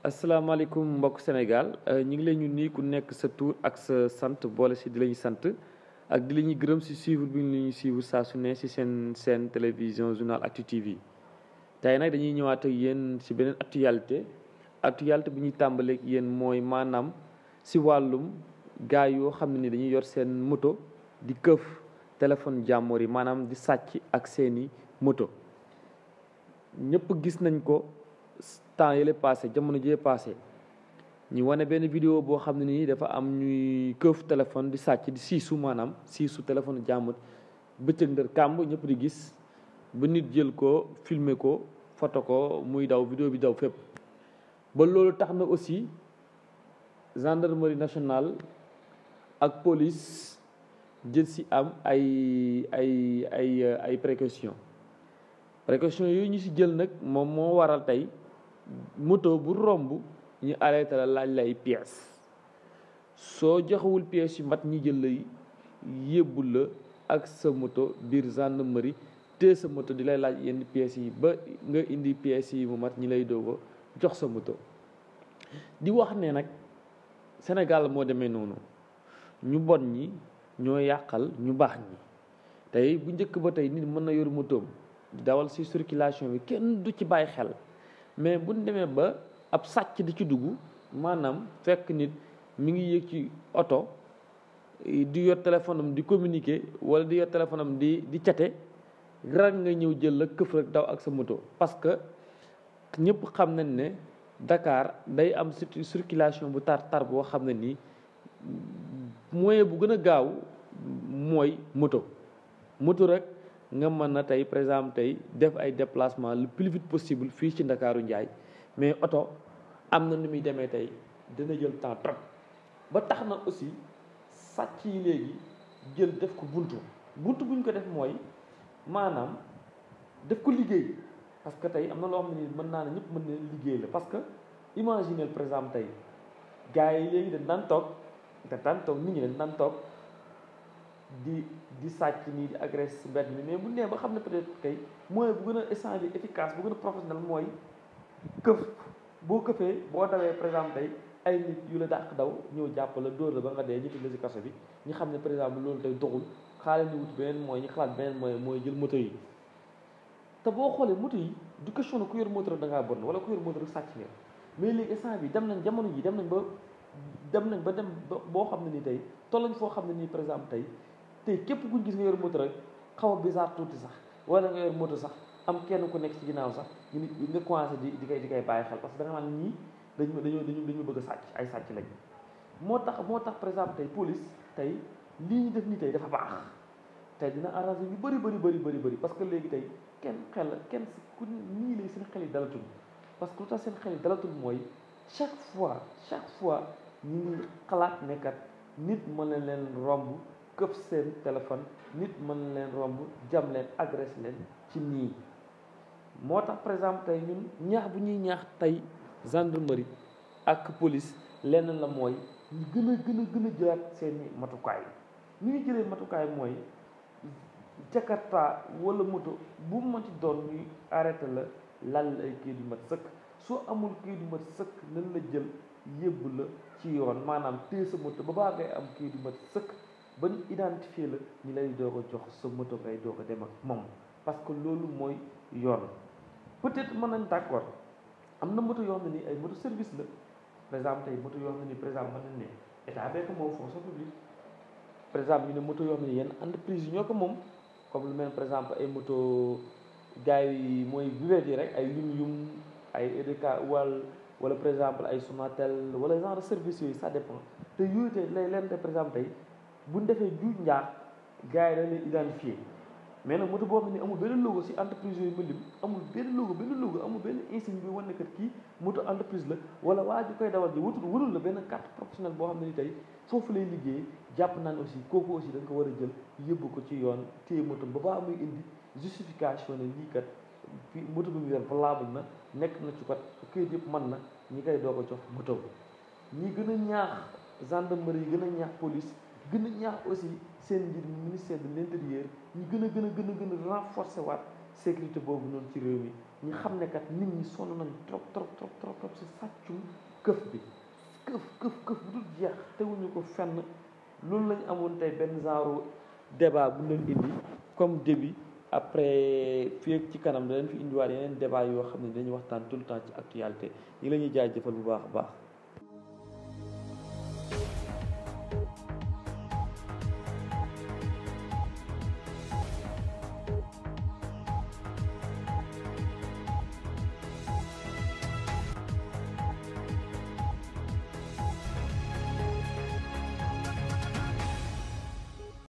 asalaamaaleykum mbokk Sénégal ñu ngi leen ñu nii ku nekk sa tur ak sa sant boole si di la ñu sant ak di la ñuy gërëm si suivre bi ñu ñuy suivre saa su ne si seen seen télévision journal Actu TV tey nag dañuy ñëwaat ak yéen si beneen actualité actualité bi ñuy tàmbaleeg yéen mooy maanaam si wàllum gars yoo xam ne ni dañuy yor seen moto di këf téléphone jàmmoor yi maanaam di sàcc ak seeni moto ñëpp gis nañ ko temps yële passé jamono jee passé ñu wane benn vidéo boo xam ne nii dafa am ñuy këf téléphone di sàcc di siisu maanaam siisu téléphone jàmbur bëccëg ndër kàmb ñëpp di gis ba nit jël ko filmer ko photo ko muy daw vidéo bi daw fépp ba loolu tax na aussi gendarmerie nationale ak police jël si am ay ay ay ay précaution précaution yooyu ñu si jël nag moom moo waral tey moto bu romb ñu arrêté la laaj lay pièces soo joxewul pièces yu mat ñi jël lay yóbbu la ak sa moto biir gendarmerie te sa moto di lay laaj yenn pièces yi ba nga indi pièces yi mu mat ñi lay doog jox sa moto di wax ne nag Sénégal moo demee noonu ñu bon ñi ñoo yàqal ñu baax ñi tey bu njëkk ba tey nit mën na yor motoom di dawal ci circulation bi kenn du ci bàyyi xel mais bu ñu demee ba ab sàcc di ci dugg maanaam fekk nit mi ngi yéeg ci oto di yor téléphone am di communiquer wala di yor téléphone am di di cate rak nga ñëw jël la këf rek daw ak sa moto parce que ñëpp xam nañ ne Dakar day am circulation bu tar tar boo xam ne nii moyen bu gën a gaaw mooy moto moto rek nga mën na tey par exemple tey def ay déplacement le plus vite possible fii ci Ndakaaru Njaay mais oto am na nu muy demee tey dina jël temps trop ba tax na aussi sàcc yi léegi jël def ko buntu buntu bu ñu ko def mooy maanaam def ko liggéey parce que tey am na loo xam ne nii mën naa ne ñëpp mën na liggéey la parce que imaginez par exemple tey gars yi léegi dañ daan toog dañ daan toog nit ñi dañ daan toog di di sàcc nii di agresse si mbedd mi mais bu nee ba xam ne peut-être kay mooy bu gën a échange efficace bu gën a professionnel mooy këf boo këfee boo dawee par exemple tey ay nit yu la dàq daw ñëw jàpp la dóor la ba nga dee ñu la si kaso bi ñu xam ne par exemple loolu tey doxul xaale ni wut beneen mooy ñu xalaat beneen mooy mooy jël moto yi te boo xoolee moto yi du question ku yor moto rek da ngaa bon wala ku yor moto rek sàcc nga mais léegi instant bi dem nañ jamono ji dem nañ ba dem nañ ba dem boo xam ne nii tey tollañ foo xam ne nii par exemple tey tey képp kuñ gis nga yor moto rek xaw a bizarre tuuti sax wala nga yor moto sax am kenn ku nekk ci ginnaaw sax ñu nga commencé di di koy di koy bàyyi xel parce que da nga naan ñii dañu dañoo dañu dañu bëgg a sàcc ay sàcc lañ moo tax moo tax par exemple tey police tey lii ñu def nii tey dafa baax tey dina arrangé ñu bëri bëri bëri bëri bëri parce que léegi tey kenn xel kenn ku nii léegi seen xel yi dalatul parce que lu tax seen xel yi dalatul mooy chaque fois chaque fois ñu ngi xalaat nekkat nit mën na leen romb këpp seen téléphone nit mën na leen romb jam leen agresse leen ci nii moo tax par exemple tey ñun ñaax bu ñuy ñaax tey gendarmerie ak police lenn la mooy ñu gën a gën a gën a jëlaat seeni matukaay ni ñu jëlee matukaay mooy jakarta wala moto bu mu ci doon ñuy arrêté la lal ay kayit yu mat sëkk soo amul kayit yu mat sëkk nañ la jël yóbbu la ci yoon maanaam téye sa moto ba baa ngay am kayit yu mat sëkk ba ñu identifié la ñu lay doog a jox sa moto ngay doog a dem ak moom parce que loolu mooy yoon peut-être mën nañ d'accord am na moto yoo xam ne nii ay moto service la par exemple tey moto yoo xam ne nii par exemple mën nañ ne état bee ko moom fonction publique par exemple ñu ne moto yoo xam ne yenn entreprise yi ñoo ko moom comme lu mel par exemple ay moto gars yi mooy bureet yi rek ay yum yum ay EDK wal wala par exemple ay Sonatel wala genre service yooyu ça dépend te yooyu tey lay leen de par exemple tey bu ñu defee juuj njaax gars yi dañ leen identifié mais nag moto boo xam ne amul benn logo si entreprise yooyu ma lim amul benn logo benn logo amul benn insigne bi wane kat kii moto entreprise la wala waa ji koy dawal ji wutul wulul la benn carte professionnelle boo xam ne ni tey foofu lay liggéey jàpp naan aussi kooku aussi da nga ko war a jël yóbbu ko ci yoon téye moto ba baa muy indi justification ne lii kat fi moto bi mu yor valable na nekk na ci kat këyit yëpp mën na ñi koy doo ko jox moto ñi gën a ñaax gendarmerie yi gën a ñaax police gën a ñaax aussi seen mbir ministère de l'intérieur ñu gën a gën a gën a gën a renforcer waat sécurité boobu noonu ci réew mi ñu xam ne kat nit ñi sonn nañ trop trop trop trop trop si sàccum këf bi këf këf këf bu dul jeex teguñu ko fenn loolu lañ amoon tey benn genre débat bu leen indi comme début après fii ak ci kanam da leen fi indiwaat yeneen débat yoo xam ne dañuy waxtaan tout le temps ci actualité ñi la ñuy jaajëfal bu baax a baax